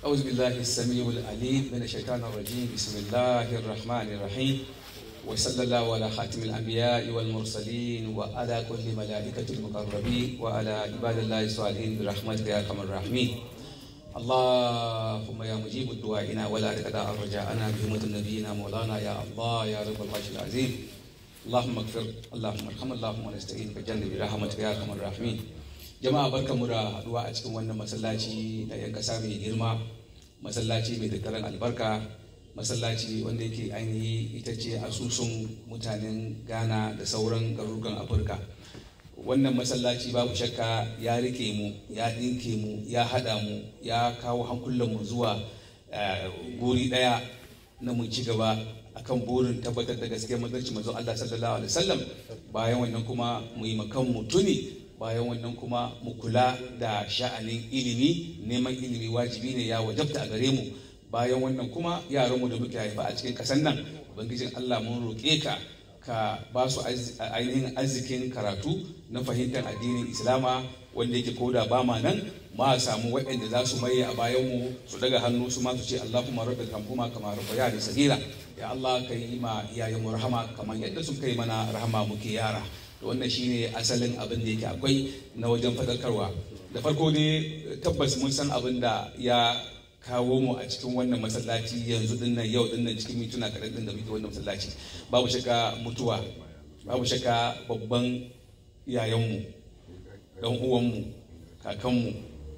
أعوذ بالله السميع العليم من الشيطان الرجيم بسم الله الرحمن الرحيم وصلى الله على خاتم الأنبياء والمرسلين وعلى كل ملائكة المقربين وعلى عباد الله الصالحين برحمتك يا أرحم الراحمين اللهم يا مجيب الدعائنا ولا تقطع رجاءنا بهمة نبينا مولانا يا الله يا رب العرش العظيم اللهم اغفر اللهم ارحم اللهم نستعين بجنب برحمتك يا ارحم الراحمين jama'a barkamu da haduwa a cikin wannan masallaci da yan kasa mai girma masallaci mai tattaran albarka masallaci wanda yake ainihi ita ce asusun mutanen ghana da sauran garurukan afirka wannan masallaci babu shakka ya rike mu ya ɗinke mu ya haɗa mu ya kawo hankulanmu zuwa guri ɗaya na mu ci gaba akan burin tabbatar da gaskiyar mazarci manzon Allah sallallahu alaihi wasallam bayan wannan kuma mu yi makan mu tuni bayan wannan kuma mu kula da sha'anin ilimi neman ilimi wajibi ne ya wajabta a gare mu bayan wannan kuma yaranmu da muke haifa a cikin kasan nan ubangijin Allah mun roƙe ka ka ba su ainihin arzikin karatu na fahimtar addinin islama wanda yake koda ba ma nan ma samu waɗanda za su maye a bayan mu su daga hannu su ma su ce Allahumma rabbil kamfuma kama rabbayani sagira ya Allah ka yi ma iyayen mu rahama kamar yadda sun kai mana rahama muke yara to wannan shine asalin abin da yake akwai na wajen fadarkarwa da farko ne tabbas mun san abin da ya kawo mu a cikin wannan masallaci yanzu dinnan yau dinnan cikin mintuna kaɗan din da muke wannan masallaci babu shakka mutuwa babu shakka babban iyayenmu dan uwanmu kakanmu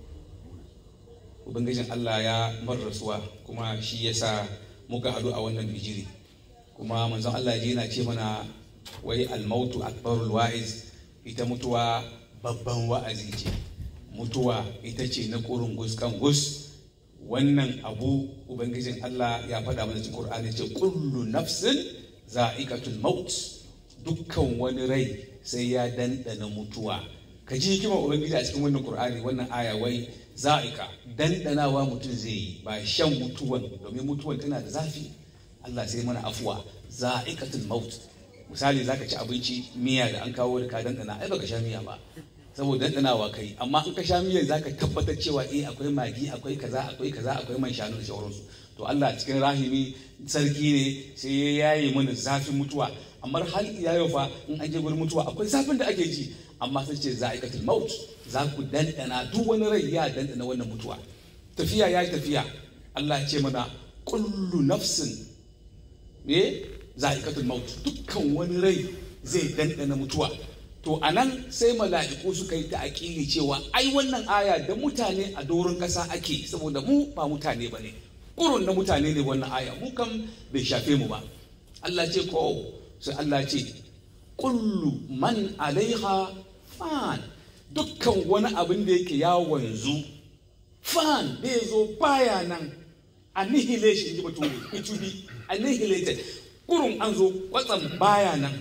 ubangijin Allah ya rasuwa kuma shi yasa muka haɗu a wannan bijiri kuma manzon Allah ji yana ce mana wai almautu akbarul wa'iz ita mutuwa babban wa'azi ce mutuwa ita ce na ƙurin gus kan gus wannan abu ubangijin Allah ya faɗa mana cikin Qur'ani ce kullu nafsin za'iqatul maut dukkan wani rai sai ya dandana mutuwa ka ji hikimar ubangiji a cikin wannan Qur'ani wannan aya wai za'ika dandanawa mutum zai yi ba shan mutuwan domin mutuwan tana da zafi Allah sai mana afuwa za'iqatul maut misali zaka ci abinci miya da an kawo da ka dandana ai baka sha miya ba saboda dandanawa kai amma in ka sha miyan zaka tabbatar cewa eh akwai magi akwai kaza akwai kaza akwai man shanu da sauransu to Allah cikin rahimi sarki ne sai ya yaye mana zafin mutuwa amma har iya yau fa in an je gurin mutuwa akwai zafin da ake ji amma sai ce za'iqatul maut za ku dandana duk wani rai ya dandana wannan mutuwa tafiya ya yi tafiya Allah ya ce mana kullu nafsin me za'iqatul maut dukkan wani rai zai dandana mutuwa to a nan sai mala'iku suka yi ta'aƙili cewa ai wannan aya da mutane a doron ƙasa ake saboda mu ba mutane ba ne ƙurun na mutane ne wannan aya mu kam bai shafe mu ba Allah ce ko sai Allah ce kullu man alaiha fan dukkan wani abin da yake ya wanzu fan da ya zo baya nan annihilation ji bature it will be annihilated kurun an zo kwatsam baya nan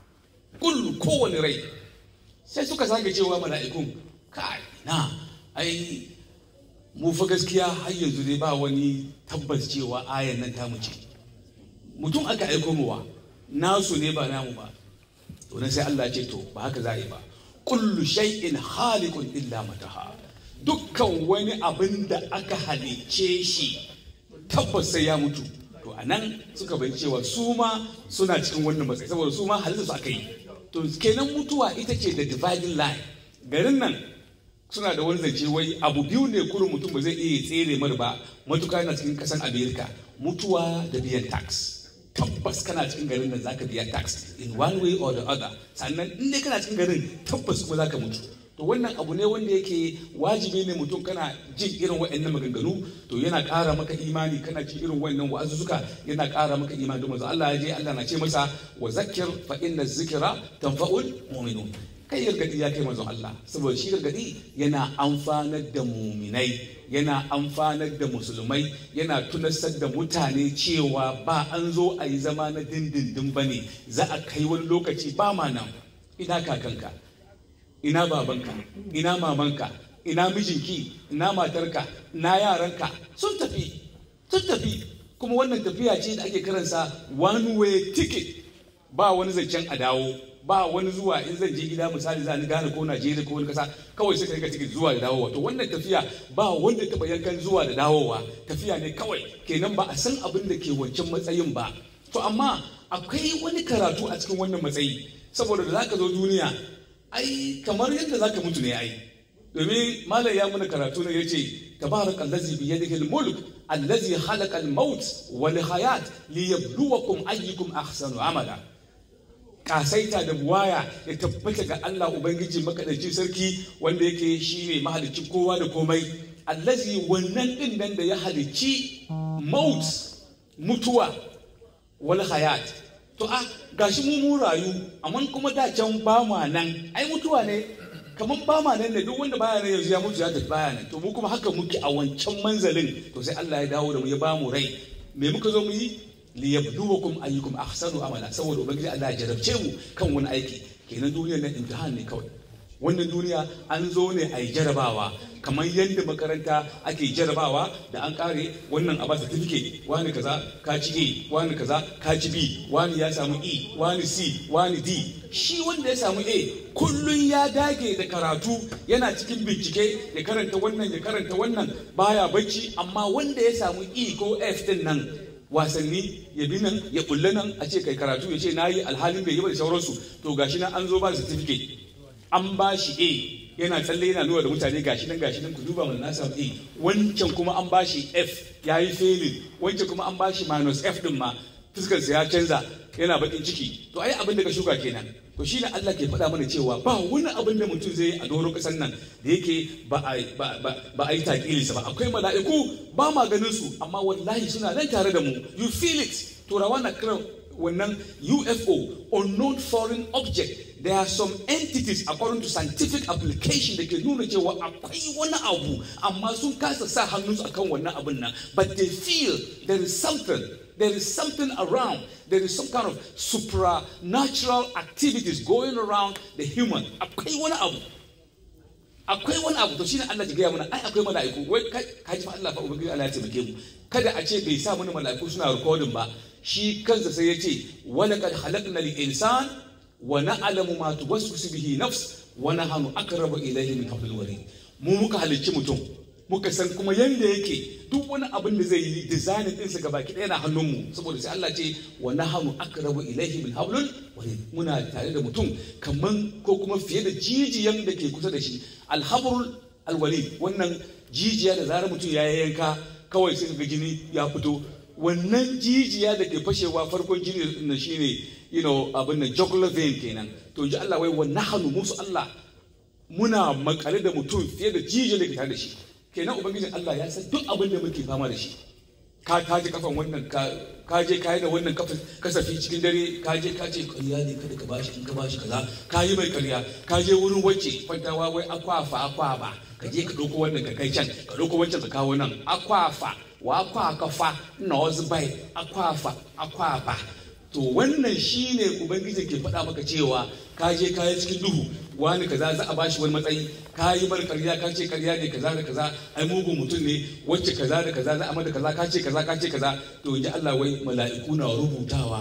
kullu kowane rai sai suka sake cewa mala'ikun kai na ai mu fa gaskiya har yanzu dai ba wani tabbas cewa ayan nan ta ce mutum aka aiko muwa nasu ne ba namu ba to nan sai Allah ce to ba haka za a yi ba kullu shay'in khaliqun illa mataha dukkan wani abin da aka halicce shi tabbas sai ya mutu to a nan suka bai cewa su ma suna cikin wannan matsayi saboda su ma halitta su aka yi to kenan mutuwa ita ce da dividing line garin nan suna da wani zance wai abu biyu ne kurin mutum ba zai iya tsere mar ba matuka yana cikin kasan america mutuwa da biyan tax tabbas kana cikin garin nan zaka biya tax in one way or the other sannan in dai kana cikin garin tabbas kuma zaka mutu to wannan abu ne wanda yake wajibi ne mutum kana jin irin waɗannan maganganu to yana ƙara maka imani kana jin irin waɗannan wa'azuzzuka yana ƙara maka imani don Allah ya je Allah na ce masa wa zakkir fa inna zikra tanfa'ul mu'minun kai gargadi ya kai manzon Allah saboda shi gargadi yana amfanar da muminai yana amfanar da musulmai yana tunasar da mutane cewa ba an zo a yi zama na dindindin bane za a kai wani lokaci ba ma nan ina kakanka ina babanka ina mamanka ina mijinki ina matarka ina yaranka sun tafi sun tafi kuma wannan tafiya ce da ake karansa one way ticket ba wani zancen a dawo ba wani zuwa in zan je gida misali za ni gane ko Najeriya ko wani kasa kawai sai ka rika tikiti zuwa da dawowa to wannan tafiya ba wanda taba yankan zuwa da dawowa tafiya ne kawai kenan ba a san abin da ke wancan matsayin ba to amma akwai wani karatu a cikin wannan matsayi saboda da zaka zo duniya ai kamar yadda zaka mutu ne ai domin malam ya mana karatu ne yace tabaraka allazi bi yadihi al-mulk allazi khalaqa al-maut wal hayat liyabluwakum ayyukum ahsanu amala kasaita da buwaya ya tabbata ga Allah ubangiji makadaici sarki wanda yake shine mahalicci kowa da komai allazi wannan din nan da ya halicci maut mutuwa wal hayat to a gashi mu mu rayu amma kuma da can ba ma nan ai mutuwa ne kamar ba ma nan ne duk wanda baya nan yanzu ya mutu ya tafi baya nan to mu kuma haka muke a wancan manzalin to sai Allah ya dawo da mu ya ba mu rai me muka zo mu yi liyabluwakum ayyukum ahsanu amala saboda ubangiji Allah ya jarabce mu kan wani aiki kenan duniyar nan imtihan ne kawai wannan duniya an zo ne a yi jarabawa kamar yadda makaranta ake jarabawa da an kare wannan a ba certificate wani kaza ka ci A wani kaza ka ci B wani ya samu E wani C wani D shi wanda ya samu A kullun ya dage da karatu yana cikin bincike ya karanta wannan ya karanta wannan baya bacci amma wanda ya samu E ko F din nan wasanni ya bi nan ya kulle nan a ce kai karatu ya ce na yi alhalin bai yi ba da sauransu to gashi nan an zo ba da certificate an ba shi A yana tsalle yana nuna da mutane gashi nan gashi nan ku duba mana na samu A wancan kuma an ba shi F ya yi failing wancan kuma an ba shi minus F din ma fuskarsa ya canza yana bakin ciki to ai abin da ka shuka kenan to shi ne Allah ke faɗa mana cewa ba wani abin da mutum zai yi a doron ƙasar nan da yake ba a yi takilinsa ba akwai mala'iku ba ma ganin su amma wallahi suna nan tare da mu you feel it turawa na kiran wannan UFO unknown foreign object there are some entities according to scientific application da ke nuna cewa akwai wani abu amma sun kasa sa hannunsu akan wannan abin nan but they feel there is something there is something around there is some kind of supernatural activities going around the human akwai wani abu akwai wani abu to shine Allah ya gaya mana ai akwai mala'iku wai ka ji fa Allah fa ubangiji Allah ya taimake mu kada a ce bai sa mana mala'iku suna recording ba shi kansa sai ya ce walaqad khalaqna al-insan wa na'lamu ma tuwaswisu bihi nafs wa nahnu aqrabu ilayhi min hablil warid mu muka halicci mutum muka san kuma yanda yake duk wani abin da zai yi design din sa gabaki ɗaya na hannunmu saboda sai Allah ce wa nahnu aqrabu ilayhi min hablil warid muna tare da mutum kaman ko kuma fiye da jijiyan da ke kusa da shi alhabrul alwalid wannan jijiya da zarar mutum ya yanka kawai sai ga jini ya fito wannan jijiya da ke fashewa farkon jini na shine you know abin nan jugular vein kenan to ji Allah wai wa nahnu musu Allah muna makale da mutum fiye da jijiya da ke tare da shi kenan ubangijin Allah ya san duk abin da muke fama da shi ka kaje kafan wannan ka je ka yi da wannan kasafi cikin dare ka je ka ce ƙarya ne kada ka bashi in ka bashi kaza ka yi mai ƙarya ka je wurin wacce kwantawa wai akwafa akwaba ka je ka ɗauko wannan ka kai can ka ɗauko wancan ka kawo nan akwafa wa akwa kafa na wasu bai akwafa akwaba to wannan shine ubangiji ke faɗa maka cewa ka je ka yi cikin duhu wani kaza za a bashi wani matsayi ka yi bar karya ka ce karya ne kaza da kaza ai mugun mutum ne wacce kaza da kaza za a mada kaza ka ce kaza ka ce kaza to in ji Allah wai mala'iku na rubutawa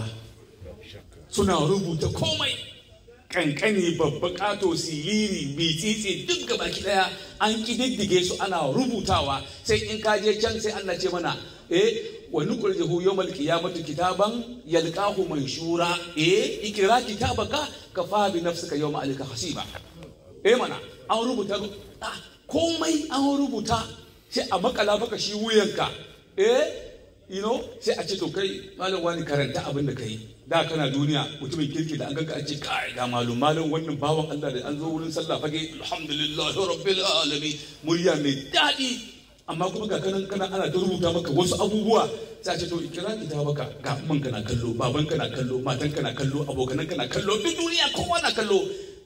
suna rubuta komai kankani babba kato siriri bitsitsi duk gabaki daya an kididdige su ana rubutawa sai in ka je can sai Allah ce mana eh wa nukhrijuhu yawmal qiyamati kitaban yalqahu manshura eh ikra kitabaka kafa bi nafsika yawma alika hasiba eh mana an rubuta komai an rubuta sai a makala maka shi wuyanka eh you know sai a ce to kai malam wani karanta abin da kai da kana duniya mutumin kirki da an ganka a ce kai ga malum malum wannan bawan Allah da an zo wurin sallah fage alhamdulillah rabbil alamin murya mai daɗi amma kuma ga kanan kana ana ta rubuta maka wasu abubuwa sai a ce to ikira ita baka ga man kana kallo baban kana kallo matan kana kallo abokanan kana kallo duk duniya kowa na kallo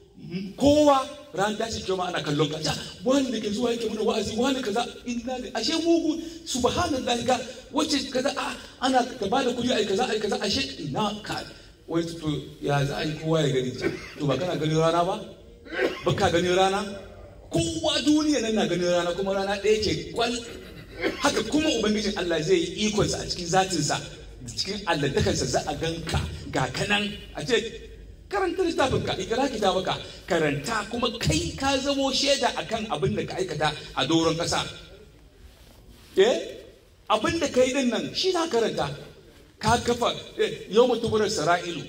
kowa ran tashi kyau ana kallon ka wani da ke zuwa yake mana wa'azi wani kaza inna da ashe mugu subhanallah ga wacce kaza a ana ka bada kudi ai kaza ai kaza ashe ina ka wai to ya za a yi kowa ya gani to ba kana ganin rana ba ba ka ganin rana kowa duniya nan na ganin rana kuma rana ɗaya ce kwal haka kuma ubangijin Allah zai yi ikonsa a cikin zatinsa da cikin alladakansa za a ganka ga kanan a ce karanta littafin ka ikra kitabaka karanta kuma kai ka zamo shaida akan abin da ka aikata a doron kasa eh abin da kai din nan shi na karanta ka kafa yau mutuburar sara'ilu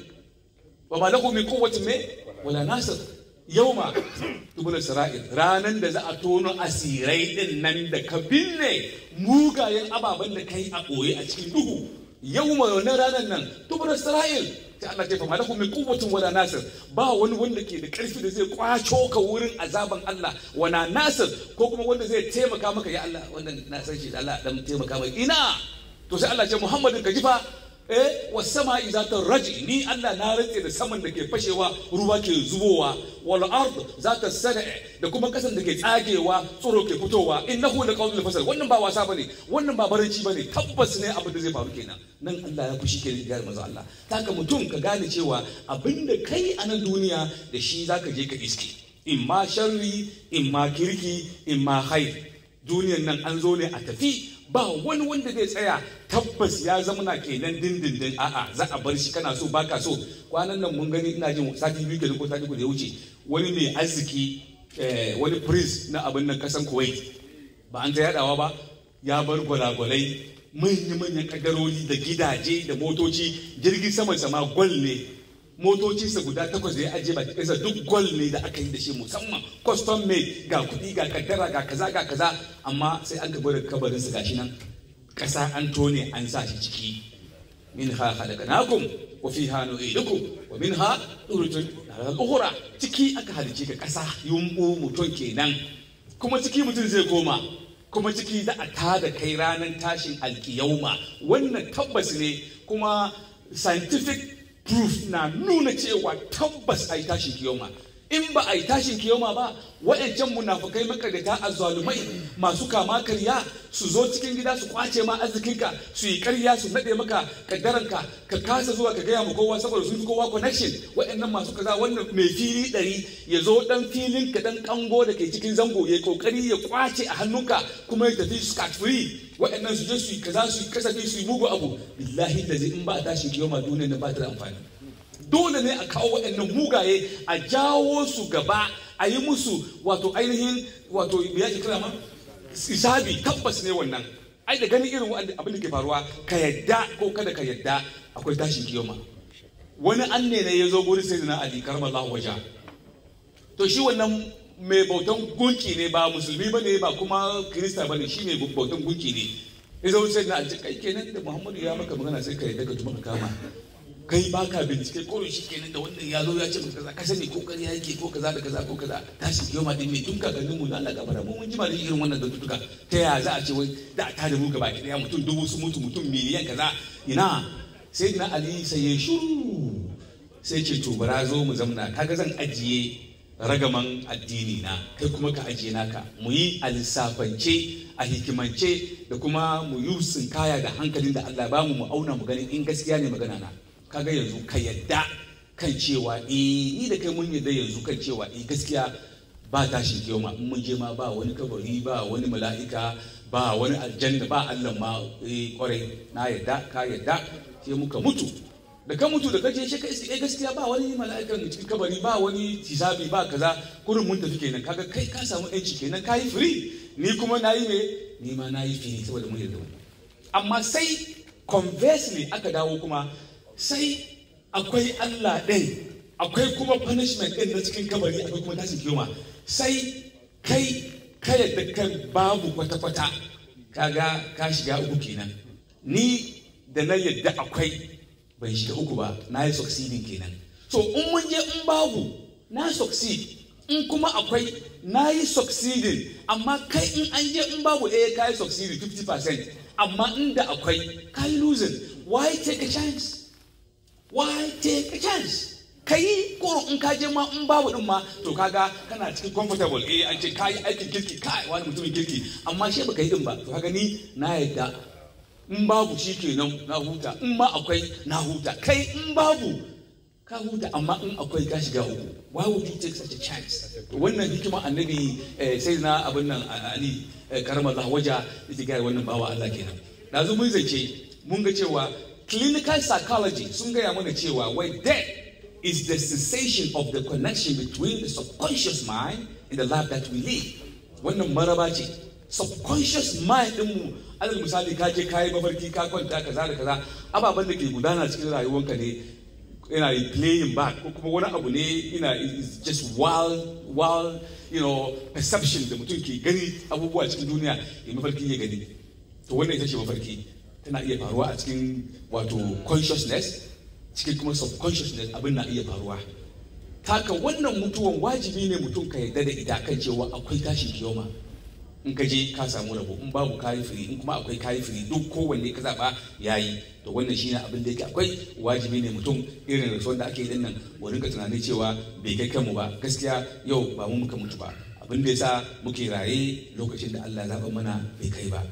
wa ma lahu min quwwatin me wala nasir yauma tubular sara'il ranan da za a tono asirai din nan da ka binne mugayen ababen da kai a ɓoye a cikin duhu yauma wannan ranan nan tubular sara'il ta Allah ce fa malakum min quwwatin wala nasir ba wani wanda ke da karfi da zai kwaco ka wurin azaban Allah wana nasir ko kuma wanda zai taimaka maka ya Allah wannan na san shi da Allah dan taimaka mai ina to sai Allah ce Muhammadin ka jifa eh wasama iza ta raji ni Allah na rantse da saman da ke fashewa ruwa ke zubowa wal ard za ta sada da kuma kasan da ke tsagewa tsoro ke fitowa innahu la qawlul fasal wannan ba wasa bane wannan ba baranci bane tabbas ne abin da zai faru kenan nan Allah ya kushi ke ga manzo Allah taka mutum ka gane cewa abin da kai a nan duniya da shi zaka je ka iske in ma sharri in ma kirki in ma khair duniyan nan an zo ne a tafi ba wani wanda zai tsaya tabbas ya zama na kenan dindindin a'a za a bar shi kana so baka so kwanan nan mun gani ina jin sati biyu kenan ko sati uku da ya wuce wani mai arziki wani prince na abin nan kasan kuwait ba an ta yadawa ba ya bar gwalagwalai manya-manyan kadaroli da gidaje da motoci jirgin saman sama gwal ne motocinsa guda takwas da ya ajiye baki ɗansa duk gol ne da aka yi da shi musamman custom made ga kuɗi ga kaddara ga kaza ga kaza amma sai an gaba da kabarinsa gashi nan ƙasa an tone an sa shi ciki min ha khalaqnakum wa fiha nu'idukum wa minha turjun al-ukhra ciki aka halice ka ƙasa yumbu mutum kenan kuma ciki mutum zai koma kuma ciki za a tada kai ranar tashin alkiyauma wannan tabbas ne kuma scientific proof na nuna cewa tabbas a yi tashin kiyoma in ba a yi tashin kiyoma ba waɗancan munafukai makarita a zalumai masu kama karya su zo cikin gida su kwace ma arzikinka su yi karya su naɗe maka kaddaranka ka kasa zuwa ka gaya ma kowa saboda sun fi kowa connection waɗannan masu kaza wannan mai fili ɗari ya zo ɗan filin ka ɗan kango da ke cikin zango ya kokari ya kwace a hannunka kuma ya tafi scot free waɗannan su je su yi kaza su yi kasafi su yi mugu abu billahi da zai in ba a tashin kiyoma duniya na ba ta da amfani dole ne a kawo waɗannan mugaye a jawo su gaba a yi musu wato ainihin wato ya ke kira ma isabi tabbas ne wannan ai da ganin irin abin da ke faruwa ka yadda ko kada ka yadda akwai tashin kiyoma wani an ne ya zo gurin sai na ali karmallahu waja to shi wannan mai bautan gunki ne ba musulmi ba ne ba kuma kirista ba ne shi mai bautan gunki ne ya zo sai na ali kai kenan da muhammadu ya maka magana sai ka yadda ka tuma ka kama kai baka bincike ko shi kenan da wannan ya zo ya ce maka kaza ka sani ko kariya yake ko kaza da kaza ko kaza tashi kiyoma din ne tun kakannin mu da Allah gabara mu mun jima da irin wannan dantutuka ta ya za a ce wai da ta da mu gaba ki daya mutum dubu su mutu mutum miliyan kaza ina sai na ali sai ya shuru sai ce to bara zo mu zamna kaga zan ajiye ragaman addini na kai kuma ka ajiye naka mu yi a lissafance a hikimance da kuma mu yi kaya da hankalin da Allah ba mu mu auna mu ganin in gaskiya ne magana na kaga yanzu ka yadda kan cewa eh ni da kai mun yadda yanzu kan cewa eh gaskiya ba tashin kiyoma in mun je ma ba wani kabari ba wani mala'ika ba wani aljanna ba Allah ma eh kwarai na yadda ka yadda sai muka mutu da ka mutu da kaje shi ka iske gaskiya ba wani mala'ikan cikin kabari ba wani hisabi ba kaza kurin mun tafi kenan kaga kai ka samu yanci kenan ka yi free ni kuma na yi me ni ma na yi free saboda mun yarda amma sai conversely aka dawo kuma sai akwai Allah ɗin akwai kuma punishment ɗin na cikin kabari akwai kuma tashin kiyoma sai kai ka yadda kan babu kwata-kwata kaga ka shiga uku kenan ni da na yadda akwai ban shiga uku ba na yi succeeding kenan so in mun je in babu na succeed in kuma akwai na yi succeeding amma kai in an je in babu eh ka yi succeeding 50% amma inda akwai ka yi losing why take a chance why take a chance ka yi koro in ka je ma in babu din ma to kaga kana cikin comfortable eh an ce ka yi aikin kirki kai wani mutumin kirki amma shi baka yi din ba to kaga ni na yadda in babu shi kenan na huta in ma akwai na huta kai in babu ka huta amma in akwai ka shiga uku why would you take such a chance wannan hikima annabi sai na abin nan ali karamar waja yake gaya wannan bawa Allah kenan dazu mun zace mun ga cewa clinical psychology sun gaya mana cewa wai death is the cessation of the connection between the subconscious mind and the life that we live wannan maraba ce subconscious mind ɗinmu alal misali ka je kayi mafarki ka kwanta kaza da kaza ababen da ke gudana cikin rayuwanka ne yana playing back ko kuma wani abu ne ina is just wild wild you know perception da mutum ke gani abubuwa cikin duniya ya mafarki ya gani to wannan ita ce mafarki tana iya faruwa a cikin wato consciousness cikin kuma subconsciousness abin na iya faruwa taka wannan mutuwan wajibi ne mutum ka yarda da ita kan cewa akwai tashin kiyoma in ka je ka samu rabo in babu kayi firi in kuma akwai kayi firi duk kowanne ka zaba yayi to wannan shine abin da yake akwai wajibi ne mutum irin rasuwar da ake yi nan mu rinka tunanin cewa bai kai kanmu ba gaskiya yau ba mu muka mutu ba abin da yasa muke raye lokacin da Allah ya zaba mana bai kai ba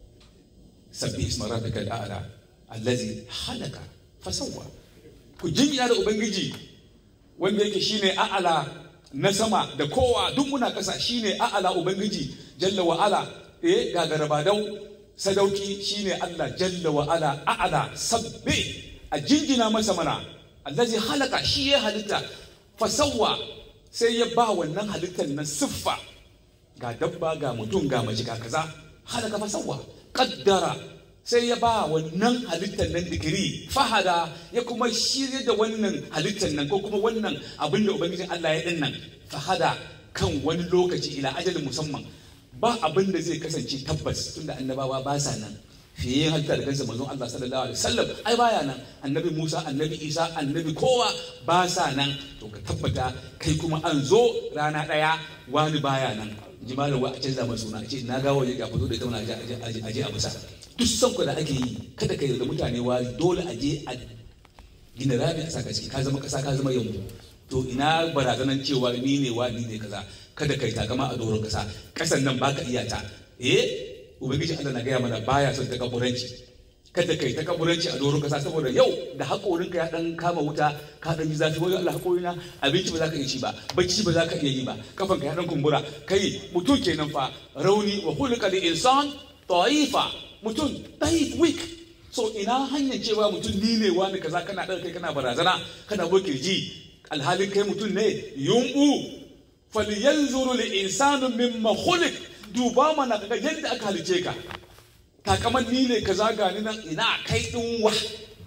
sabbi isma rabbika al'ala allazi halaka fasawwa ku jinya da ubangiji wanda yake shine a'ala na sama da kowa duk muna kasa shine a'ala ubangiji jalla wa ala eh gagarabadau sadauki shine Allah jalla wa ala a'ala sabbi a jinjina masa mana allazi halaka shi ya halitta fasawwa sai ya ba wannan halittar nan siffa ga dabba ga mutum ga mace ga kaza halaka fasawwa kaddara sai ya ba wannan halittar nan digiri fahada ya kuma shirya da wannan halittar nan ko kuma wannan abin da ubangijin Allah ya dinnan fahada kan wani lokaci ila ajalin musamman ba abin da zai kasance tabbas tunda annabawa ba sa nan fiye yin halitta da kansa manzon Allah sallallahu alaihi wasallam ai baya nan annabi Musa annabi Isa annabi kowa ba sa nan to ka tabbata kai kuma an zo rana daya wani baya nan ji malam a canza masa suna ce na ga waje ga fito da ita wani aje aje a bisa duk son ku da ake yi kada ka yarda mutane wari dole a je a gina rami a saka ciki ka zama kasa ka zama yammu to ina barazanan cewa ni ne wa ni ne kaza kada kai takama a doron kasa kasan nan baka iya ta eh ubangiji Allah na gaya mana baya son takaburanci kada kai takaburanci a doron kasa saboda yau da haƙorinka ya dan kama wuta ka dan ji zafi wani Allah haƙorina abinci ba za ka iya ci ba bacci ba za ka iya yi ba kafanka ya dan kumbura kai mutum kenan fa rauni wa khulqa lil insan ta'ifa mutum taif weak so ina hanyar cewa mutum ni ne wani kaza kana ɗaga kai kana barazana kana bo kirji alhalin kai mutum ne yumbu falyanzuru lil insanu mimma khuliq duba mana kaga yadda aka halice ka takaman ni ne kaza ga ni nan ina kai din wa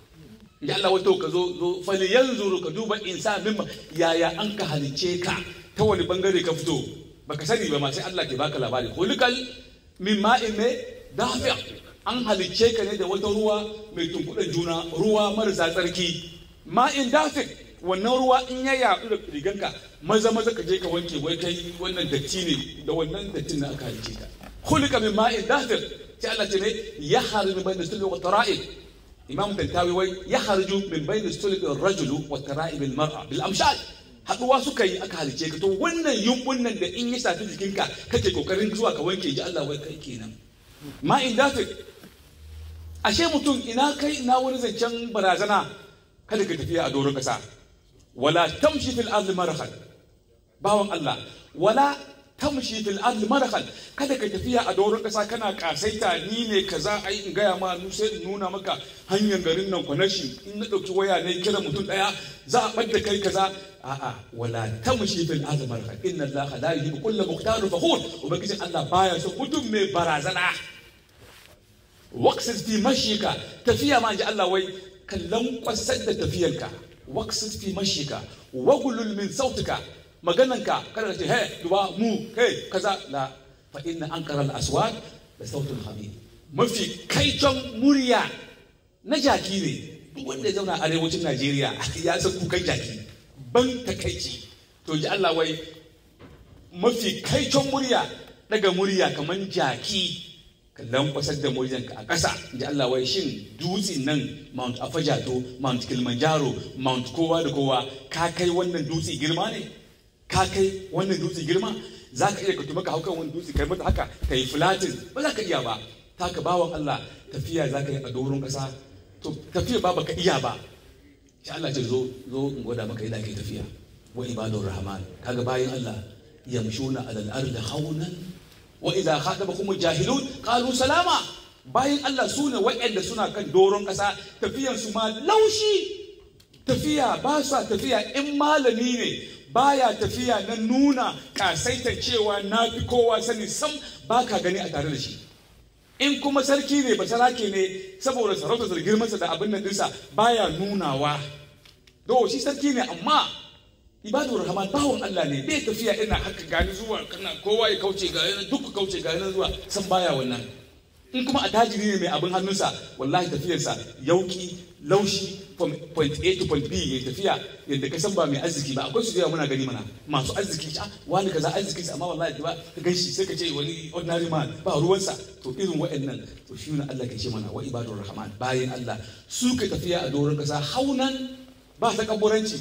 ya Allah wato ka zo zo falyanzuru ka duba insan mimma yaya an ka halice ka ta wani bangare ka fito baka sani ba ma sai Allah ke baka labari khuliqal min ma'in ne dafi'a an halicce ka ne da wata ruwa mai tunkuɗa juna ruwa marasa tsarki ma'in dafi wannan ruwa in ya yaɗu da riganka maza maza ka je ka wanke wai kai wannan datti ne da wannan dattin da aka halicce ka kulika min ma'in dafi sai Allah ce ne ya harju min bayna sulbi wa tara'ib imam tantawi wai ya harju min bayna sulbi rajulu wa tara'ib al mar'a bil amshal haɗuwa suka yi aka halice ka to wannan yumbun nan da in ya shafi jikinka kake kokarin zuwa ka wanke ji Allah wai kai kenan ma in dafi ashe mutum ina kai ina wani zancen barazana kada ka tafiya a doron kasa wala tamshi fil ardi marahan bawan Allah wala tamshi fil ardi marahan kada ka tafiya a doron kasa kana kasaita ni ne kaza ai in gaya ma nu sai in nuna maka hanyar garin nan kwanashi in na dauki waya ne kira mutum daya za a bar da kai kaza a'a wala tamshi fil ardi marahan inna allaha la yuhibbu kulla mukhtalin fakhur ubangijin Allah baya so mutum mai barazana waksis fi mashika tafiya ma ji Allah wai kallon kwasar da tafiyarka waksis fi mashika wagulul min sautuka magananka kada ka ce he duba mu kai kaza la fa inna ankara al-aswat da sautul hamid mafi kaicon murya na jaki ne duk wanda ya zauna arewacin Najeriya ya san kukan jaki ban takaici to ji Allah wai mafi kaicon murya daga murya kaman jaki ka lankwasar da muryanka a ƙasa da Allah wai shin dutsen nan Mount Afajato Mount Kilimanjaro Mount kowa da kowa ka kai wannan dutse girma ne ka kai wannan dutse girma za ka iya ka tuma ka hau kan wani dutse kai mata haka ka yi flatin ba za ka iya ba ta ka bawan Allah tafiya za ka yi a doron ƙasa to tafiya ba baka iya ba shi Allah ce zo zo in gwada maka yadda ake tafiya wa ibadur rahman kaga bayan Allah yamshuna alal ardi haunan wa idza khatabakum jahilun qalu salama bayan Allah sune waɗanda suna kan doron ƙasa tafiyan su ma laushi tafiya ba su tafiya in malami ne baya tafiya na nuna kasaitar cewa na fi kowa sani sam ba ka gani a tare da shi in kuma sarki ne ba sarake ne saboda sarauta da girmansa da abin nan dinsa baya nunawa do shi sarki ne amma ibadu rahman bawon Allah ne bai tafiya ina haka gani zuwa kana kowa ya kauce ga yana duk kauce ga yana zuwa san baya wannan in kuma attajiri ne mai abin hannunsa wallahi tafiyarsa yauki laushi from point A to point B ya tafiya yadda ka san ba mai arziki ba akwai su da muna gani mana masu arziki ah wani kaza arziki amma wallahi ba ka ganshi sai ka ce wani ordinary man ba ruwansa to irin waɗannan to shi ne Allah ke ce mana wa ibadur rahman bayan Allah su ka tafiya a doron kasa haunan ba ta kaburanci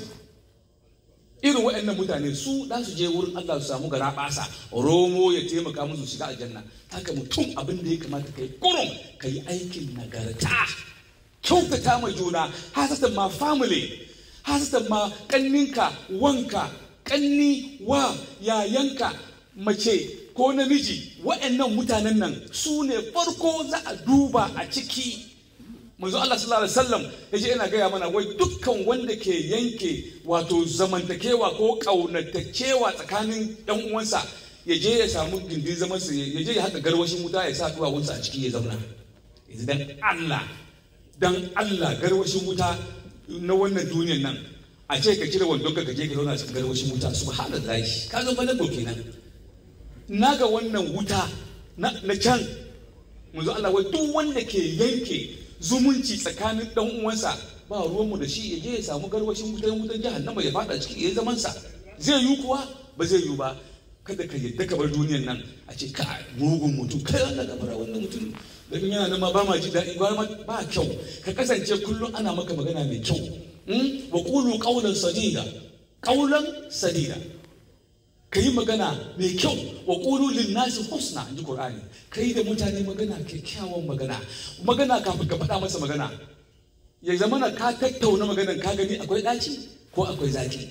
irin waɗannan mutane su da su je wurin Allah su samu gara basa romo ya taimaka musu shiga aljanna haka mutum abin da ya kamata kai kurum kai aikin nagarta kyautata ma juna hasatan ma family hasatan ma kanninka wanka kanni wa yayanka mace ko namiji waɗannan mutanen nan su ne farko za a duba a ciki manzo Allah sallallahu alaihi wasallam yace yana gaya mana wai dukkan wanda ke yanke wato zamantakewa ko kaunatakewa tsakanin ɗan uwansa ya je ya samu gindin zaman sa ya je ya haɗa garwashin wuta ya sa duwawunsa a ciki ya zauna yanzu dan Allah dan Allah garwashin wuta na wannan duniyar nan a ce ka cire wandon ka je ka zauna cikin garwashin wuta subhanallahi ka zo bana kenan naga wannan wuta na can manzo Allah wai duk wanda ke yanke zumunci tsakanin dan uwansa ba ruwanmu da shi ya je ya samu garwashin wutan wutan jahannama ya fada ciki ya zaman sa zai yi kuwa ba zai yi ba kada ka yadda ka bar duniyar nan a ce ka mugun mutum kai wannan gabara wannan mutum da in yana ma ba ma ji daɗi ba ba kyau ka kasance kullum ana maka magana mai kyau wa qulu qawlan sadida qawlan sadida ka yi magana mai kyau wa qulu lin nasi husna inji qur'ani kai da mutane magana kyakkyawan magana magana kafin ka faɗa masa magana ya zamana ka tattauna maganar ka gani akwai ɗaci ko akwai zaki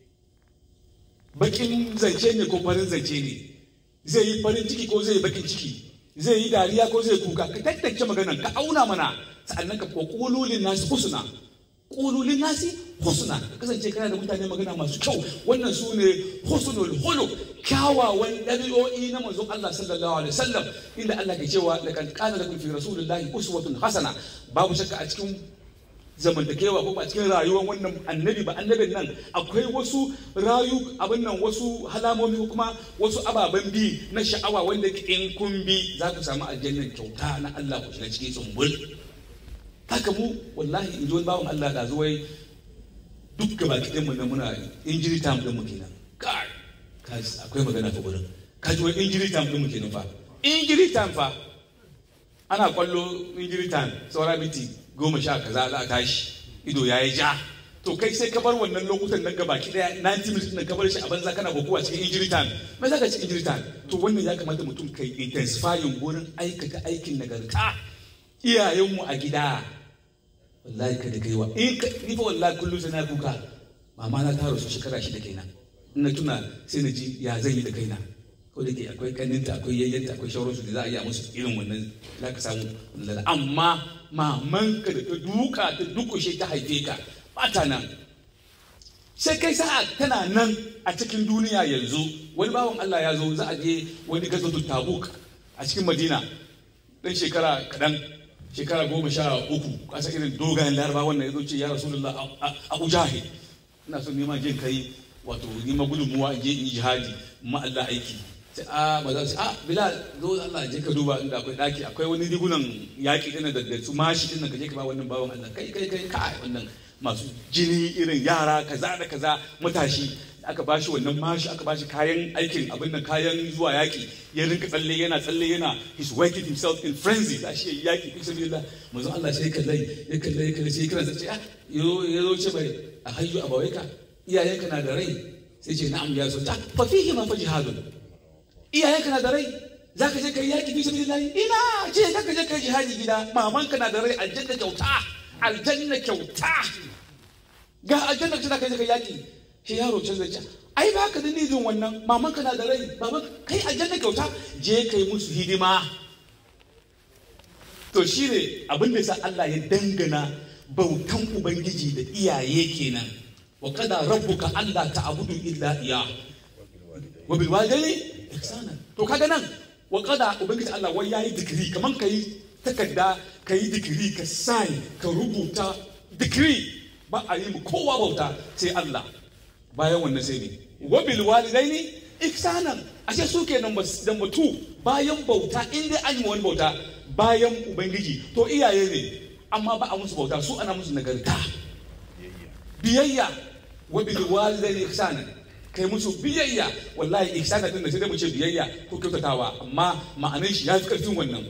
bakin zance ne ko farin zance ne zai yi farin ciki ko zai yi bakin ciki zai yi dariya ko zai kuka ka tattace maganar ka auna mana sa'annan ka ko kululin nasi husna kululin nasi husna ka kasance kana da mutane magana masu kyau wannan su ne husnul hulu kyawawan ɗabi'o'i na manzon Allah sallallahu alaihi wasallam inda Allah ke cewa laqad kana lakum fi rasulillahi uswatun hasana babu shakka a cikin zamantakewa ko a cikin rayuwar wannan annabi ba annabin nan akwai wasu rayu abin nan wasu halamomi ko kuma wasu ababen bi na sha'awa wanda in kun bi za ku samu aljannan kyauta na Allah ku shiga cikin tsumbul haka mu wallahi in ji wani bawan Allah da zuwai duk gaba kiɗin mu na muna injury time din mu kenan kai akwai magana fa gurin ka ji wai injury time din mu kenan fa injury time fa ana kwallo injury time saura miti goma sha kaza za a tashi ido ya yi ja to kai sai ka bar wannan lokutan nan gabaki daya 90 minutes nan ka bar shi a banza kana kokowa cikin injury time me za ka ci injury time to wannan ya kamata mutum kai intensifying gurin aikata aikin nagarta iyayenmu a gida wallahi kada kai wa in ka ni fa wallahi kullum sai na kuka mama na ta rasu shekara shida kenan in na tuna sai na ji ya zan yi da kaina ko da ke akwai kaninta akwai yayyanta akwai shauransu da za a iya musu irin wannan za ka samu lalla amma mamanka da ta duka ta dukushe ta haife ka ba ta nan sai kai sa'a tana nan a cikin duniya yanzu wani bawan Allah ya zo za a je wani gazatu tabuk a cikin madina dan shekara kaɗan shekara goma sha uku kasa irin dogayen laraba wannan ya zo ce ya rasulullah abu jahil ina son neman jin kai wato neman gudunmuwa in je in yi jihadi ma Allah aiki sai a ba za su a bilal zo Allah je ka duba inda akwai daki akwai wani rigunan yaki din da da su mashi din ka je ka ba wannan bawan Allah kai kai kai kai wannan masu jini irin yara kaza da kaza matashi aka bashi wannan mashi aka bashi kayan aikin abin nan kayan zuwa yaki ya rinka tsalle yana tsalle yana he's working himself in frenzy za shi yaki fi sabilillah manzo Allah sai kallai ya kallai ya kallai sai kira sai ah yo ya zo ce bai a hayyu abawaika iyayenka na da rai sai ce na'am ya so ta fa fihi ma fa jihadun iyayenka na da rai za ka je ka yi yaƙi fi sabilillahi ina ce za ka je ka yi jihadi gida mamanka na da rai aljanna kyauta aljanna kyauta ga aljanna ce za ka je ka yi yaƙi shi yaro can zai ce ai ba ka da nijin wannan mamanka na da rai baban kai aljanna kyauta je ka yi musu hidima to shi ne abin da sa Allah ya dangana bautan ubangiji da iyaye kenan wa kada rabbuka alla ta'budu illa iya wa bil walidayni ihsana to kaga nan wa kada ubangiji Allah wai yayi digiri kaman kai takarda kai digiri ka sign ka rubuta digiri ba a yi mu kowa bauta sai Allah bayan wannan sai ne wa bil walidaini ihsanan ashe su ke number number 2 bayan bauta in dai an yi wani bauta bayan ubangiji to iyaye ne amma ba a musu bauta su ana musu nagarta biyayya wa bil walidaini ihsanan kai musu biyayya wallahi ihsana din da sai dai mu ce biyayya ko kyautatawa amma ma'anar shi ya fi karfin wannan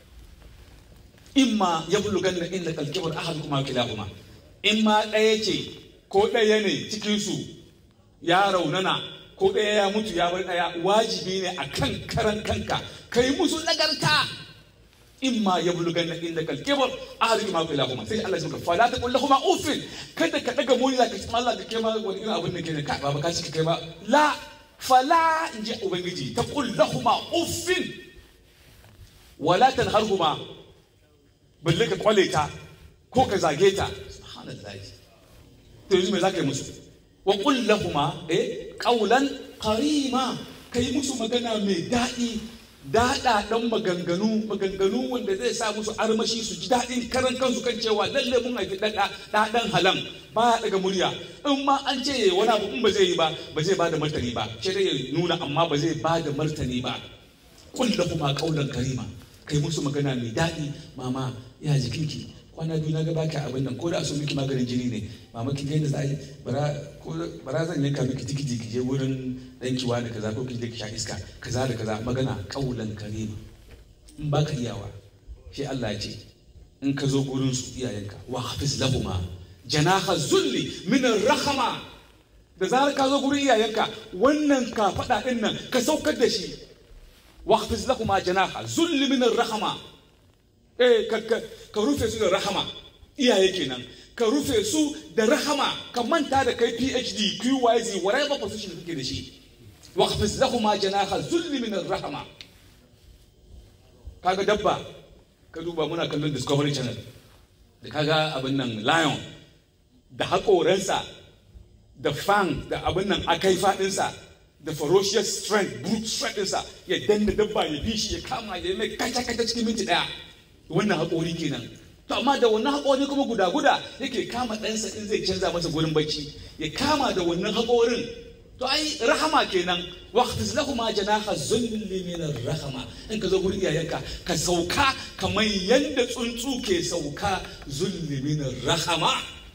imma yablughanna innaka al-kibar ahadukum kilahuma in ma ɗaya ce ko ɗaya ne cikinsu ya raunana ko ɗaya ya mutu ya bar ɗaya wajibi ne a kan karan kanka ka yi musu nagarta in ma ya bulugan na inda kalkebar a harin ma kula kuma sai Allah ya maka fala ta kullu kuma ufin kada ka daga muni zaka ci Allah ka kai ma wani irin abin da ke ne ka ba ka ci kai ba la fala in ji ubangiji ta kullu kuma ufin wala tanharhuma balle ka kwale ta ko ka zage ta subhanallahi to yanzu me zaka yi musu wa qul lahuma eh qawlan karima kai musu magana mai daɗi daɗa ɗan maganganu maganganu wanda zai sa musu armashi su ji daɗin karan kansu kan cewa lalle mun haifi ɗaɗa ɗaɗan halan ba ya ɗaga murya in ma an ce yayi wani abu in ba zai yi ba ba zai ba da martani ba sai dai ya nuna amma ba zai ba da martani ba qul lahuma qawlan karima kai musu magana mai daɗi mama ya jikinki kwana biyu na ga baki abin nan ko da so miki maganin jini ne mama kin ga yadda za a yi bara zan yanka miki tikiti ki je wurin danki wani kaza ko ki je ki sha iska kaza da kaza magana kaulan karima in baka iyawa shi Allah ya ce in ka zo gurin su iyayenka wa hafiz lahuma janaha zulli min rahama da zarar ka zo gurin iyayenka wannan ka faɗa ɗin nan ka saukar da shi wa hafiz lahuma janaha zulli min rahama eh ka rufe su da rahama iyaye kenan ka rufe su da rahama ka manta da kai PhD QYZ whatever position kake da shi waqfis lahuma janaha zulli min rahama kaga dabba ka duba muna kallon Discovery Channel da kaga abin nan lion da haƙoransa da fang da abin nan akai faɗinsa da ferocious strength brute strength ɗinsa ya danna dabba ya bi shi ya kama ya mai kaca-kaca cikin minti ɗaya wannan haƙori kenan to amma da wannan haƙori kuma guda guda yake kama ɗansa in zai canza masa gurin bacci ya kama da wannan haƙorin to ai rahama kenan waqtis lahuma janaha zulli min rahama in ka zo gurin iyayenka ka sauka kamar yanda tsuntsu ke sauka zulli min rahama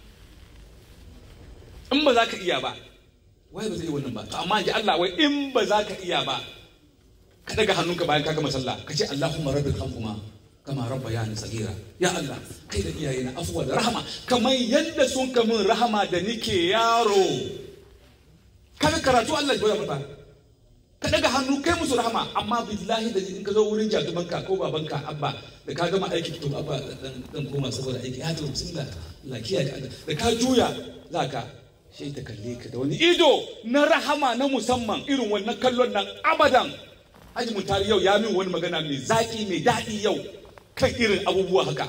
in ba za ka iya ba wai ba zai yi wannan ba to amma ji Allah wai in ba za ka iya ba ka daga hannunka bayan ka gama sallah ka ce Allahumma rabbil hamhuma kama rabba ya ni tsagira ya Allah kai da iyaye na afuwa da rahama kamar yadda sun ka min rahama da nike yaro kaga karatu Allah ya mata ka daga hannu kai musu rahama amma billahi da in ka zo wurin jadumanka ko babanka abba da ka gama aiki to abba dan koma saboda aiki ya to bismillah Allah kiyaye da ka juya zaka sai ta kalle ka da wani ido na rahama na musamman irin wannan kallon nan abadan Haji Mutari yau ya min wani magana mai zaki mai daɗi yau kan irin abubuwa haka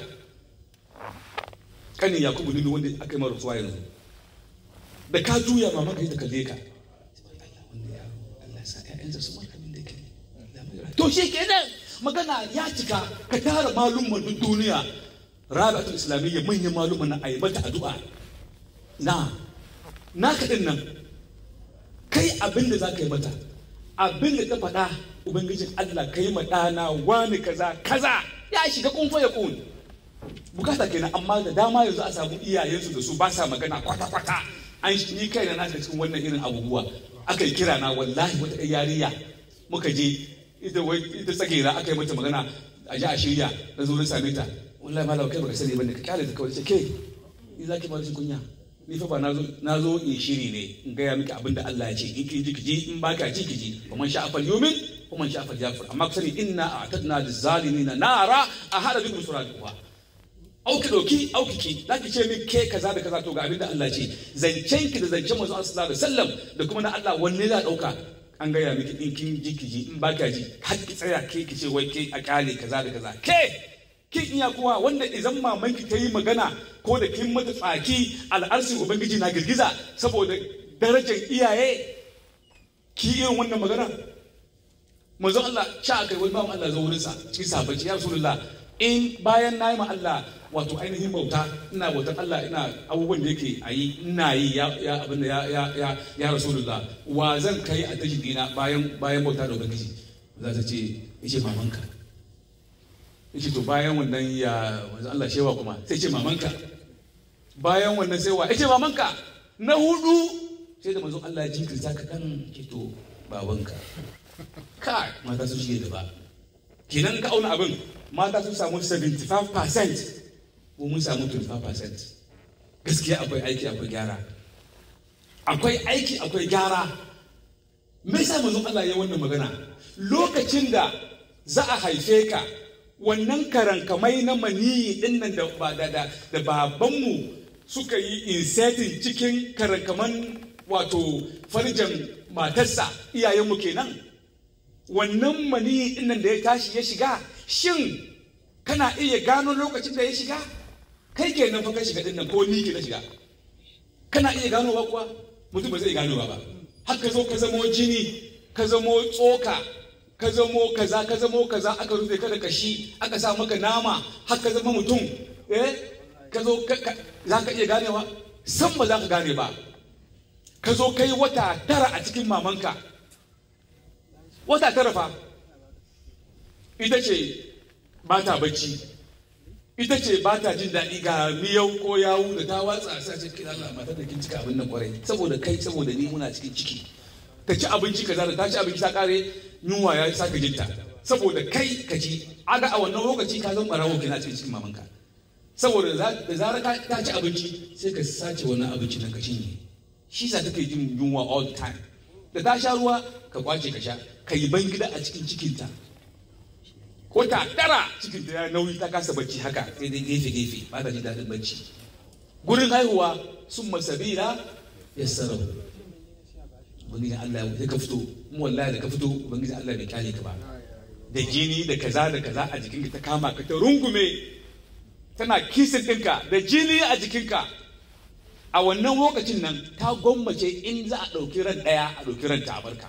kanin yakubu nini wanda aka yi mara rasuwa yanzu da ka juya mama ka yi ta kalle ka to shi kenan magana ya cika ka tara malumman duk duniya rabi'atul islamiyya manyan malumman na ayi mata addu'a na na kaɗin nan kai abin da za ka yi mata abin da ta faɗa ubangijin Allah ka yi ma ɗana wani kaza kaza ya shiga kunfa ya kun bukata kenan amma da dama yanzu a samu iyayensu da su ba sa magana kwata-kwata an ni kai na nashi cikin wannan irin abubuwa aka yi kira na wallahi wata yariya muka je ita ita tsagera aka yi mata magana a ji a shirya na zo na same ta wallahi malam kai baka sani bane ka kyale ta kawai ce ke ni zaki ba shi kunya ni fa ba na zo in shiri ne in gaya miki abin da Allah ya ce in ki ji ki ji in ba ka ji ki ji wa man sha'a fal yumin wa man sha'a fal yakfur amma ku sani inna a'tadna lizalimina nara a hada bikum suratuha au ki doki au ki ki zaki ce min ke kaza da kaza to ga abin da Allah ce zancen ki da zancen manzo sallallahu alaihi wasallam da kuma na Allah wanne za dauka an gaya miki in kin ji ki ji in ba ka ji har ki tsaya ke ki ce wai ke a kyale kaza da kaza ke kin iya kuwa wanda idan mamanki ta yi magana ko da kin mata tsaki al'arsin ubangiji na girgiza saboda darajar iyaye ki irin wannan magana manzo Allah sha kai wani bawan Allah zo wurin sa cikin sabaci ya rasulullah in bayan nayi ma Allah wato ainihin bauta ina bautar Allah ina abubuwan da yake a yi ina yi ya ya abin da ya ya ya ya rasulullah wa zan kai a tashi dina bayan bayan bauta da ubangiji za ta ce yace mamanka yace to bayan wannan ya manzo Allah shewa kuma sai ce mamanka bayan wannan sai wa yace mamanka na hudu sai da manzo Allah ya jinkirta ka kan ke to babanka kai mata sun shige da ba kenan ka auna abin mata sun samu 75% ko mun samu 25% gaskiya akwai aiki akwai gyara akwai aiki akwai gyara me yasa manzo Allah ya wannan magana lokacin da za a haife ka wannan karankamai na maniyi din nan da ba da da da babanmu suka yi inserting cikin karankaman wato farjan matarsa iyayenmu kenan wannan maniyi din nan da ya tashi ya shiga shin kana iya gano lokacin da ya shiga kai kenan fa ka shiga din nan ko ni ke na shiga kana iya ganowa kuwa mutum ba zai ganowa ba har ka zo ka zamo jini ka zamo tsoka ka zamo kaza ka zamo kaza aka rufe ka da kashi aka sa maka nama har ka zama mutum eh ka zo za ka iya ganewa san ba za ka gane ba ka zo kai wata tara a cikin mamanka wata tara fa ita ce ba ta bacci ita ce ba ta jin daɗi ga miyau ko yawu da ta watsa sa ce kira Allah matar da kin cika abin nan kwarai saboda kai saboda ni muna cikin ciki ta ci abinci kaza da ta ci abinci ta kare yunwa ya saka jinta saboda kai ka ci aga a wannan lokaci ka zan barawo kina cikin cikin mamanka saboda da zarar ta ci abinci sai ka sace wannan abinci nan ka cinye shi sa take jin yunwa all the time da ta sha ruwa ka kwace ka sha ka yi ban gida a cikin cikinta ko ta tara cikinta ya nauyi ta kasa bacci haka sai dai gefe gefe ba ta ji daɗin bacci gurin haihuwa sun masabila ya sarau ubangijin Allah ya ka fito mu wallahi da ka fito ubangijin Allah bai kyale ka ba da jini da kaza da kaza a jikinka ta kama ka ta rungume tana kisin ɗinka da jini a jikinka a wannan lokacin nan ta gwammace in za a ɗauki ran ɗaya a ɗauki ran ta barka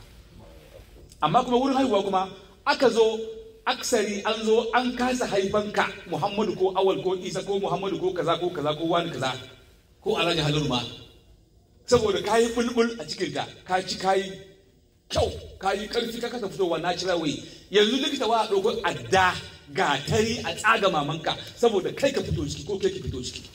amma kuma wurin haihuwa kuma aka zo aksari an zo an kasa haifanka muhammadu ko awal ko isa ko muhammadu ko kaza ko kaza ko wani kaza ko alhaji halin ma saboda ka yi bulbul a cikinta ka ci ka yi kyau ka yi karfi ka kasa fitowa natural way yanzu likita wa a ɗauko adda gatari a tsaga mamanka saboda kai ka fito ciki ko kai ka fito ciki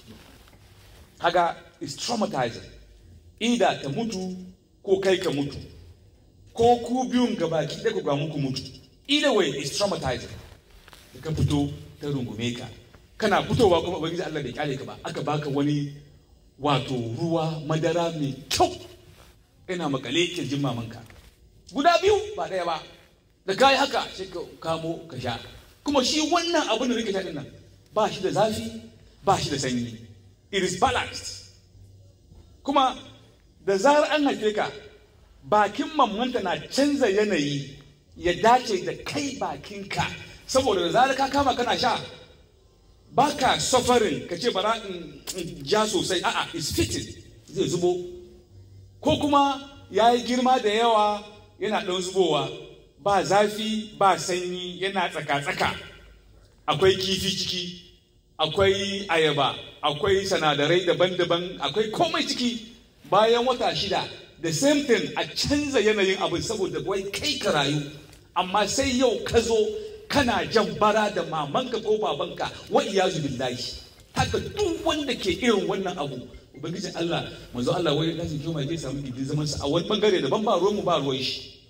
kaga is traumatizing ida ta mutu ko kai ka mutu ko ku biyun gabaki ɗaya ku ga muku mutu either way is traumatizing da ka fito ta rungume ka kana fitowa kuma ubangiji Allah bai kyale ka ba aka baka wani wato ruwa madara mai kyau ina makale kirjin mamanka guda biyu ba ɗaya ba da kayi haka sai ka kamo ka sha kuma shi wannan abin da nake sha nan ba shi da zafi ba shi da sanyi it is balanced kuma da zarar an haife ka bakin mamanta na canza yanayi ya dace da kai bakinka saboda da zarar ka kama kana sha ba ka suffering ka ce bara in ja sosai a'a is fitting zai zubo ko kuma ya yi girma da yawa yana ɗan zubowa ba zafi ba sanyi yana tsaka-tsaka akwai kifi ciki akwai ayaba akwai sanadarai daban-daban akwai komai ciki bayan wata shida the same thing a canza yanayin abin saboda wai kai ka rayu amma sai yau ka zo kana jan bara da mamanka ko babanka wa iyazu billahi haka duk wanda ke irin wannan abu ubangijin Allah manzo Allah wai da shi kuma zai samu gidin zaman sa a wani bangare daban ba ruwan mu ba ruwan shi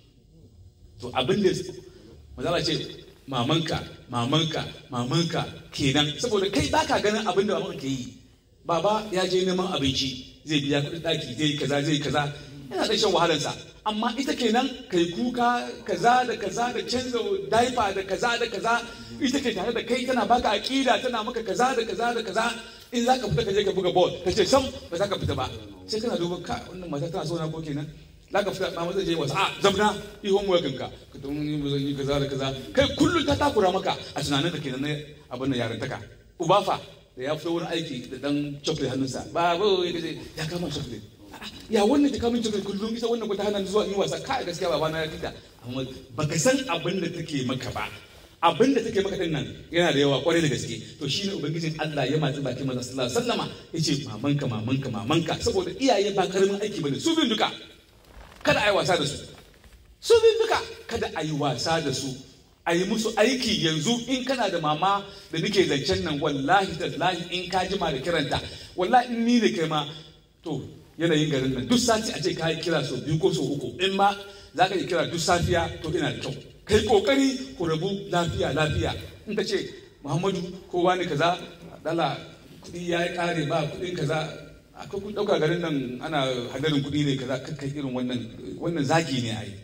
to abin da manzo Allah ce mamanka mamanka mamanka kenan saboda kai baka ganin abin da mamanka ke yi baba ya je neman abinci zai biya kuɗin ɗaki zai kaza zai kaza yana da shan wahalarsa amma ita kenan kai kuka kaza da kaza da canza daifa da kaza da kaza ita ke tare da kai tana baka aƙida tana maka kaza da kaza da kaza in za ka fita ka je ka buga ball ka ce sam ba za ka fita ba sai kana duba ka wannan mata tana so na ko kenan za ka fita mama zai je wasu a zamna ihon wakin ka ka tun yi kaza da kaza kai kullum ta takura maka a tunanin ka kenan na abin da yarantaka uba fa da ya fito wurin aiki da dan chocolate hannunsa ba ba ya kace ya kama chocolate ya wannan ta kamun chocolate kullum ita wannan ta hana zuwa yi wasa kai gaskiya baba na ya kika amma baka san abin da take maka ba abin da take maka din nan yana da yawa kwarai da gaske to shine ubangijin Allah ya matsi bakin manzon sallallahu alaihi wasallama yace mamanka mamanka mamanka saboda iyaye ba karamin aiki bane su bin duka kada a yi wasa da su su bin duka kada a yi wasa da su a yi musu aiki yanzu in kana da mama da nake zancen nan wallahi tallahi in ka jima da kiranta wallahi in ni da kai ma to yanayin garin nan duk sati a ce ka yi kira sau biyu ko sau uku in ma za ka yi kira duk safiya to ina da kyau kai kokari ku rabu lafiya lafiya in ka ce muhammadu ko wani kaza dala kuɗi ya yi ƙare ba kuɗin kaza akwai kun ɗauka garin nan ana hadarin kuɗi ne kaza kai irin wannan wannan zagi ne a yi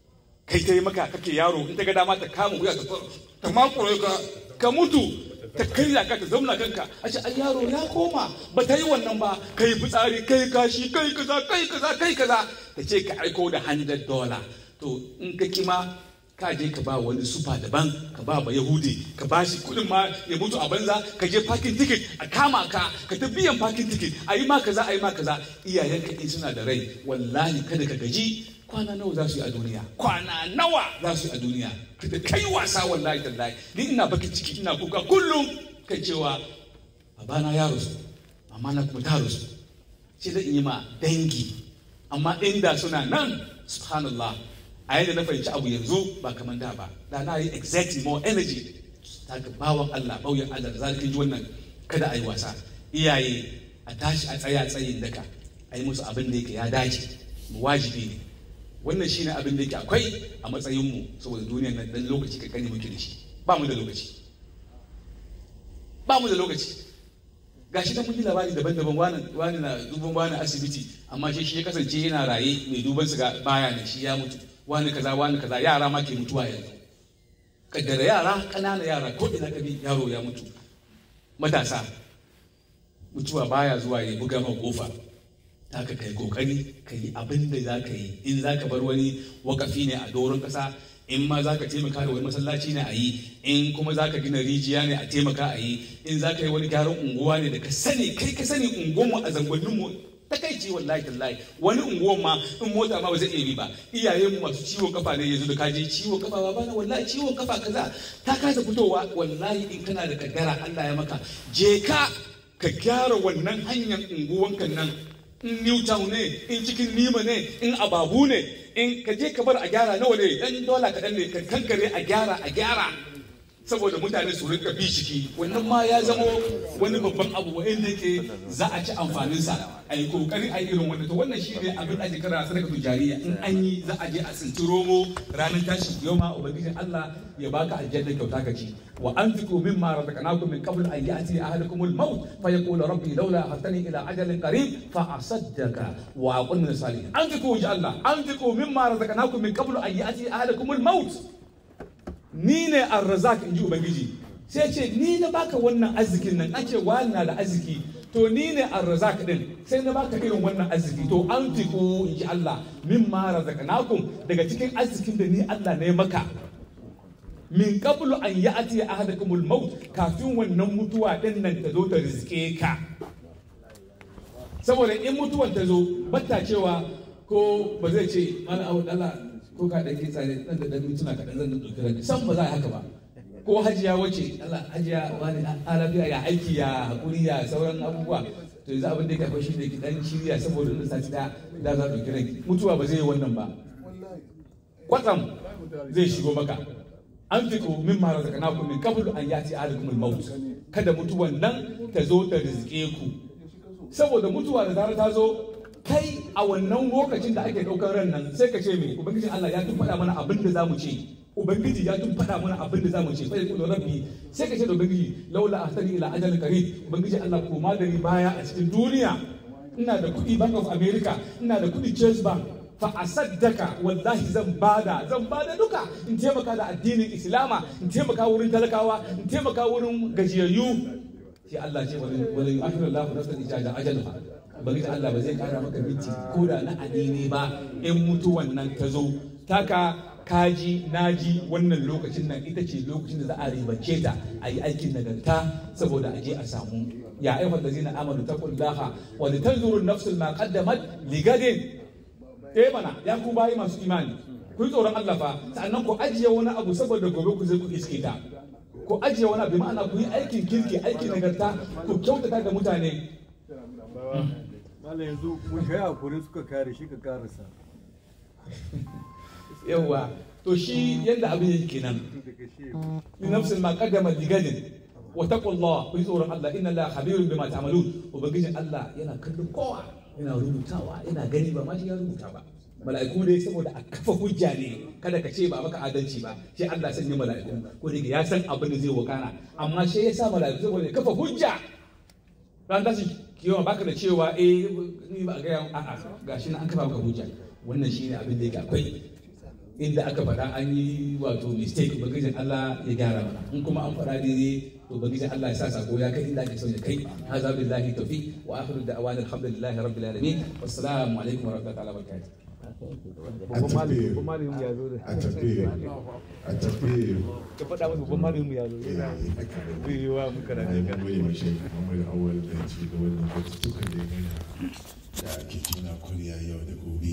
kai ta yi maka kake yaro in ta ga dama ta kama wuya ta ta makure ka ka mutu ta karya ka ta zauna kanka a ce ai yaro ya koma ba ta yi wannan ba kai fitsari kai kashi kai kaza kai kaza kai kaza ta ce ka aiko da 100 dollar to in ka kima ka je ka ba wani sufa daban ka ba ba yahudi ka ba shi kudin ma ya mutu a banza ka je parking ticket a kama ka ka ta biyan parking ticket a yi ma kaza a yi ma kaza iyayenka in suna da rai wallahi kada ka gaji kwana nawa za su yi a duniya kwana nawa za su yi a duniya kada kai wasa wallahi tallahi ni ina baki ciki ina kuka kullum kai cewa babana ya rasu amma na kuma ta rasu sai da in yi ma dangi amma inda suna nan subhanallah a yadda na fahimci abu yanzu ba kamar da ba da na yi exactly more energy ta ga bawan Allah bauyan Allah da zalika ji wannan kada a yi wasa iyaye a tashi a tsaya tsayin daka a yi musu abin da yake ya dace mu wajibi ne wannan shine abin da yake akwai a matsayin mu saboda duniyar nan dan lokaci kankani muke da shi ba mu da lokaci ba mu da lokaci gashi da mun yi labari daban-daban wani wani na duban wani asibiti amma shi shi ya kasance yana raye mai duban su ga baya ne shi ya mutu wani kaza wani kaza yara ma ke mutuwa yanzu kaddara yara ƙanana yara ko ina ka bi yaro ya mutu matasa mutuwa baya zuwa ya buga ma kofa haka kai kokari ka yi abin da za ka yi in za ka bar wani wakafi ne a doron kasa in ma za ka taimaka da wani masallaci ne a yi in kuma za ka gina rijiya ne a taimaka a yi in za ka yi wani gyaran unguwa ne da ka sani kai ka sani unguwanmu a zangonninmu takaici wallahi tallahi wani unguwan ma in mota ma ba zai iya bi ba iyayen mu masu ciwon kafa ne yanzu da ka je ciwon kafa ba bana wallahi ciwon kafa kaza ta kasa fitowa wallahi in kana da kaddara Allah ya maka je ka ka gyara wannan hanyar unguwanka nan in Newtown ne in cikin Nima ne in Ababu ne in ka je ka bar a gyara nawa ne dan dola kaɗan ne ka kankare a gyara a gyara saboda mutane su rinka bi ciki wannan ma ya zama wani babban abu wanda yake za a ci amfanin sa a yi kokari a irin wannan to wannan shine abin da ake kira sadaka tujariya in an yi za a je a tsinci romo ranar tashin yoma ubangijin Allah ya baka aljanna kyauta ka ci wa anfiqu mimma razaqnakum min qabl an ya'ti ahadakum al-maut fa yaqulu rabbi laula ahtani ila ajalin qarib fa asaddaqa wa aqul min salihin anfiqu ya Allah anfiqu mimma razaqnakum min qabl an ya'ti ahadakum al-maut ni ne arrazak in ji ubangiji sai ce ni na baka wannan arzikin nan ake wani na da arziki to ni ne arrazak din sai na baka irin wannan arziki to an fiko in ji Allah min ma razaqnakum daga cikin arzikin da ni Allah ne maka min qablu an ya'ti ahadakumul maut kafin wannan mutuwa din nan ta zo ta rizke ka saboda in mutuwan ta zo batta cewa ko ba zai ce mana abu Allah ko ka ɗan kitsa ne ɗan da ɗan mintuna kaɗan zan ɗauki ranka san ba za a haka ba ko hajiya wace Allah hajiya wani alafiya ya aiki ya haƙuri ya sauran abubuwa to yanzu abin da ya akwai shi ne ki ɗan shirya saboda ɗan sati da da za a ɗauki ranki mutuwa ba zai yi wannan ba kwatsam zai shigo maka an fi ko min mara zaka naku min kabul an yati alikumul maut kada mutuwan nan ta zo ta rizke ku saboda mutuwa da zarar ta zo kai a wannan lokacin da ake ɗaukar ran nan sai ka ce me ubangiji Allah ya tun faɗa mana abin da zamu ce ubangiji ya tun faɗa mana abin da zamu ce fa yaqulu rabbi sai ka ce da ubangiji laula ahtani ila ajalin qarib ubangiji Allah koma da ni baya a cikin duniya ina da kuɗi bank of america ina da kuɗi chase bank fa asaddaka wallahi zan bada zan bada duka in taimaka da addinin islama in taimaka wurin talakawa in taimaka wurin gajiyayyu sai Allah ce wani wani akhiru Allah nafsan ijaza ajalha ubangiji Allah ba zai kara maka minti ko da na anene ba in mutuwan nan ta zo taka kaji naji wannan lokacin nan ita ce lokacin da za a ribance ta a yi aikin nagarta saboda a je a samu ya ayyuhal ladzina amanu taqullaha wa litanzuru nafsul ma qaddamat ligadin eh mana ya ku bayi masu imani ku yi tsoron Allah fa sannan ku ajiye wani abu saboda gobe ku zai ku iske ta ku ajiye wani abu ma'ana ku yi aikin kirki aikin nagarta ku kyautata ga mutane Malam yanzu mun kai hakuri suka kare shi ka karasa. yawa to shi yadda abin yake kenan Daga shi min nafsin ma qaddama ligadin wa taqullah ku yi tsoron Allah inna Allah khabirun bima ta'malun ubangijin Allah yana kallon kowa yana rubutawa yana gani ba ma shi ya rubuta ba mala'iku dai saboda a kafa hujja ne kada ka ce ba maka adalci ba sai Allah sanya mala'iku ko da ya san abin da zai wakana amma sai ya sa mala'iku saboda ya kafa hujja ran tashi kiyon baka da cewa eh ni ba ga a'a gashi na an kafa maka hujja wannan shine abin da yake akwai inda aka faɗa an yi wato mistake ubangijin Allah ya gyara mana in kuma an faɗa daidai to ubangijin Allah ya sa sako ya kai inda ake son ya kai hadha billahi tawfiq wa akhiru da'wana alhamdulillahi rabbil alamin wassalamu alaikum wa rahmatullahi wa barakatuh babban malami babban malamin ya zo da. a tafi a tafi Ka faɗa masa babban malamin ya zo. Zai yi wa muka da na goyi mashi Muhammad Awal da ci da wannan batutukan da ya gana da ake tuna kwarya yau da gobe